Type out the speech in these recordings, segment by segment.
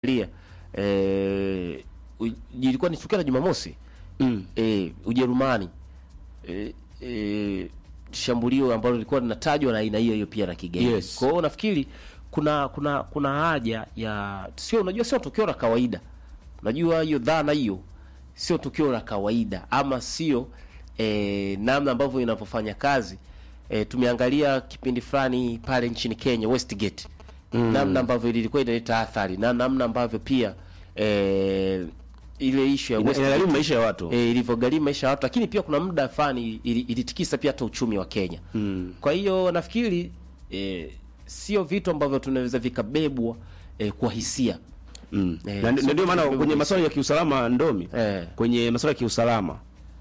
ukiangalia eh, u- ilikuwa ni tukio la Jumamosi Mm. eh, Ujerumani eh, eh, shambulio ambalo lilikuwa linatajwa na aina hiyo hiyo pia la kigaidi. Yes. Kwa hiyo nafikiri kuna kuna kuna haja ya sio, unajua sio tukio la kawaida. Unajua hiyo dhana hiyo sio tukio la kawaida ama sio eh, namna ambavyo inavyofanya kazi. Eh, tumeangalia kipindi fulani pale nchini Kenya Westgate. Namna ambavyo ilikuwa inaleta athari na namna ambavyo pia eh, ile issue ya Ina- Westgate Inagharimu maisha ya watu. e, ilivyogharimu maisha ya watu, lakini pia kuna muda fulani ili- ilitikisa pia hata uchumi wa Kenya. Mm. Kwa hiyo nafikiri e, sio vitu ambavyo tunaweza vikabebwa e, kwa hisia Mm. Eh, Na sio ndio- ndio maana kitu kwenye kidogo. masuala ya kiusalama ndomi Eh. kwenye masuala ya kiusalama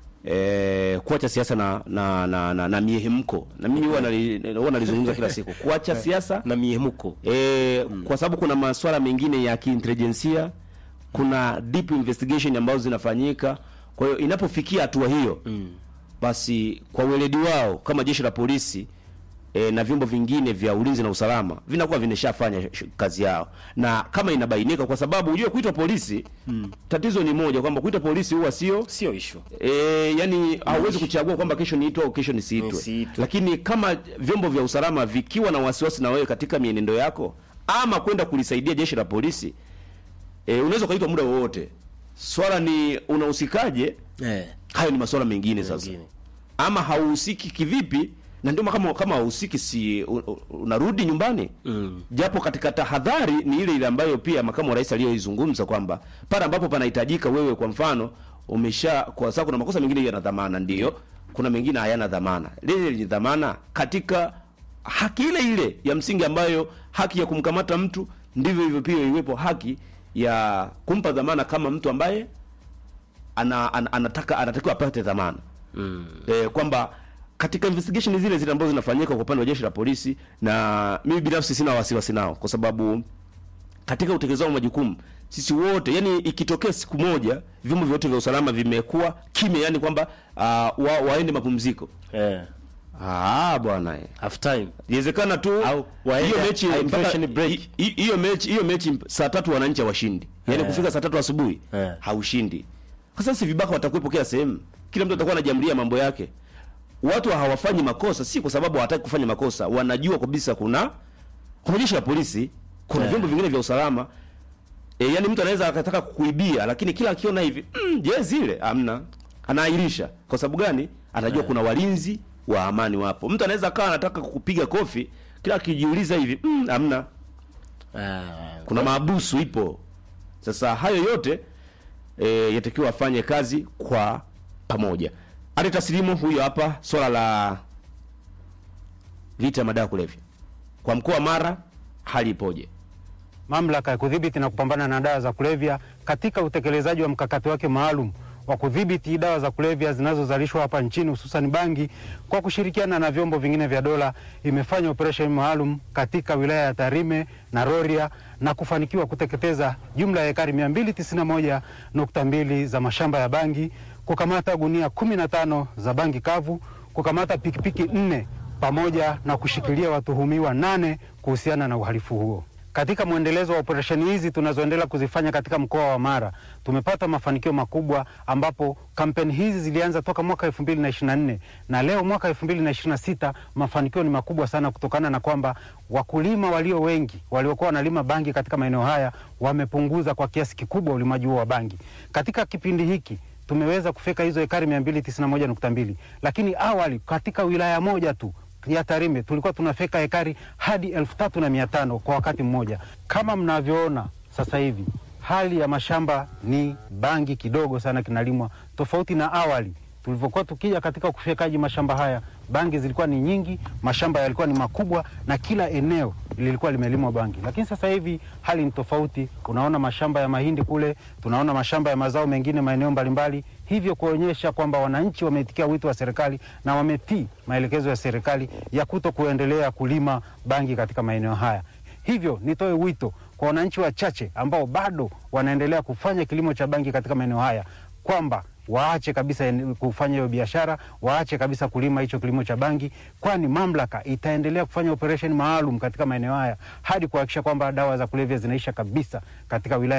eh, kuacha siasa na na na, na, na miehemko na mimi huwa nali- huwa nalizungumza kila siku kuacha siasa na miemuko e, kwa sababu kuna masuala mengine ya kiintelijensia kuna deep investigation ambazo zinafanyika kwa hiyo inapofikia hatua hiyo mm. basi kwa weledi wao kama jeshi la polisi e, na vyombo vingine vya ulinzi na usalama vinakuwa vimeshafanya sh- kazi yao, na kama inabainika, kwa sababu unajua kuitwa polisi mm. tatizo ni moja kwamba kuitwa polisi huwa sio sio issue E, yani hauwezi kuchagua kwamba kesho niitwe au kesho nisiitwe. Nisiitwe. Lakini kama vyombo vya usalama vikiwa na wasiwasi na wewe katika mienendo yako ama kwenda kulisaidia jeshi la polisi e, unaweza ukaitwa muda wowote. Swala ni unahusikaje? eh, Hayo ni masuala mengine sasa. Mengine. Ama hauhusiki kivipi? Na ndio kama kama hauhusiki si u- u- unarudi nyumbani Mm. japo katika tahadhari ni ile ile ambayo pia makamu wa rais aliyoizungumza kwamba pale ambapo panahitajika wewe, kwa mfano umesha, kwa sababu kuna makosa mengine yana dhamana, ndiyo, kuna mengine hayana dhamana. Lile lenye dhamana katika haki ile ile ya msingi ambayo haki ya kumkamata mtu, ndivyo hivyo pia iwepo haki ya kumpa dhamana kama mtu ambaye ana, ana, anataka anatakiwa apate dhamana mm. eh, kwamba katika investigation zile zile ambazo zinafanyika kwa upande wa jeshi la polisi, na mimi binafsi sina wasiwasi nao, kwa sababu katika utekelezaji wa majukumu sisi wote, yani ikitokea siku moja vyombo vyote vya usalama vimekuwa kimya, yani kwamba uh, wa, waende mapumziko, eh, ah bwana eh. half time Inawezekana tu Au waende hiyo mechi hydration mpaka- break. hi- hi- hiyo mechi hiyo mechi saa tatu wananchi hawashindi, yaani Eh. kufika saa tatu asubuhi Eh. haushindi. Sasa si vibaka watakuwepo kila sehemu, kila mtu atakuwa anajamlia mambo yake. Watu hawafanyi makosa si kwa sababu hawataki kufanya makosa, wanajua kabisa kuna kuna jeshi la polisi, kuna Eh. vyombo vingine vya usalama e, yani mtu anaweza akataka kukuibia, lakini kila akiona hivi mm, je zile amna, anaahirisha. Kwa sababu gani? Anajua kuna walinzi wa amani wapo. Mtu anaweza akawa anataka kukupiga kofi, kila akijiuliza hivi mm, amna, ah, kuna maabusu ipo. Sasa hayo yote e, yatakiwa afanye kazi kwa pamoja. Ali Taslimu huyo hapa, swala la vita ya madawa ya kulevya kwa mkoa wa Mara, hali ipoje? Mamlaka ya kudhibiti na kupambana na dawa za kulevya katika utekelezaji wa mkakati wake maalum wa kudhibiti dawa za kulevya zinazozalishwa hapa nchini hususan bangi, kwa kushirikiana na vyombo vingine vya dola, imefanya operesheni maalum katika wilaya ya Tarime na Rorya na kufanikiwa kuteketeza jumla ya ekari 291.2 za mashamba ya bangi, kukamata gunia 15 za bangi kavu, kukamata pikipiki nne pamoja na kushikilia watuhumiwa nane kuhusiana na uhalifu huo. Katika mwendelezo wa operesheni hizi tunazoendelea kuzifanya katika mkoa wa Mara tumepata mafanikio makubwa, ambapo kampeni hizi zilianza toka mwaka 2024 na leo mwaka 2026 mafanikio ni makubwa sana, kutokana na kwamba wakulima walio wengi waliokuwa wanalima bangi katika maeneo haya wamepunguza kwa kiasi kikubwa ulimaji huo wa bangi. Katika kipindi hiki tumeweza kufika hizo ekari 291.2 lakini awali katika wilaya moja tu ya Tarime tulikuwa tunafika ekari hadi elfu tatu na mia tano kwa wakati mmoja. Kama mnavyoona sasa hivi hali ya mashamba ni bangi kidogo sana kinalimwa, tofauti na awali tulivyokuwa tukija katika kufyekaji mashamba haya, bangi zilikuwa ni nyingi, mashamba yalikuwa ni makubwa na kila eneo lilikuwa limelimwa bangi. Lakini sasa hivi hali ni tofauti. Unaona mashamba ya mahindi kule, tunaona mashamba ya mazao mengine maeneo mbalimbali, hivyo kuonyesha kwamba wananchi wameitikia wito wa serikali na wametii maelekezo ya serikali ya kuto kuendelea kulima bangi katika maeneo haya. Hivyo nitoe wito kwa wananchi wachache ambao bado wanaendelea kufanya kilimo cha bangi katika maeneo haya kwamba waache kabisa en- kufanya hiyo biashara, waache kabisa kulima hicho kilimo cha bangi, kwani mamlaka itaendelea kufanya operesheni maalum katika maeneo haya hadi kuhakikisha kwamba dawa za kulevya zinaisha kabisa katika wilaya